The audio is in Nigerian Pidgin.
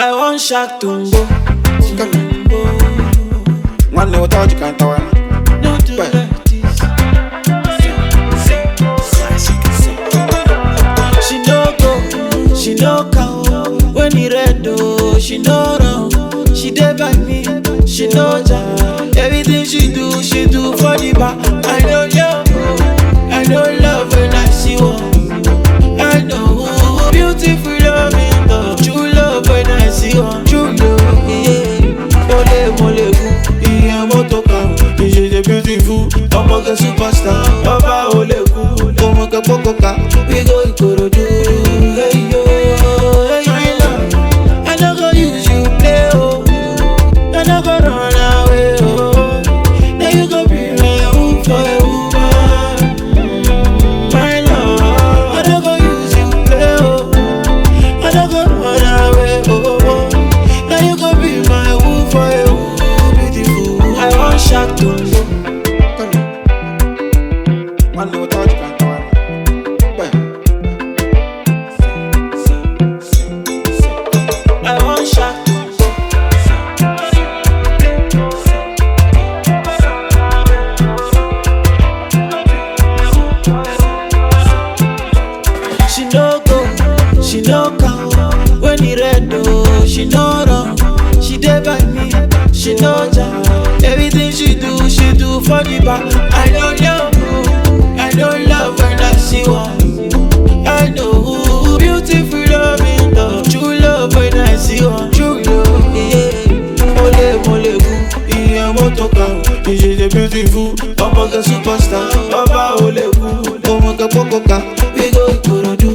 I want Shaq Tumbo. One little touch, you can't tell me. No do Well. like this. She no go, she no cow. When he red oh, she no run. She dey by me, she no jam. Everything she do, she do for the bar. I know love, I know love when I see one. I know beautiful love in love. True love when I see one. True love, yeah. Mole mole gu, iye moto kan. She dey beautiful, ọmọ kẹ superstar. Ọba ò lè kú, ọmọ kẹ kókó ká. We go Ikorodu, hey yo, hey yo. I no go use you play oh, I no go run away oh. Now you go be my woo for a woman. My love, I don't go use you play, oh. I don't go run away, oh, oh. Now you go be my woo for a woo, beautiful. I want Shaq to know. One little touch, you can't tell me. Well, I want Shaq to know. She no go, she no cow. When he red oh, she no run. She dey by me, she no jam. Everything she do, she do for the bar. I know love, oh, I know love when I see one. I know beautiful love in love, true love when I see one. True love, yeah. Mole mole gu, iye moto kan. She dey beautiful, ọmọ kẹ superstar. Ọba ò lè kú, ọmọ kẹ kókó ká. We go Ikorodu,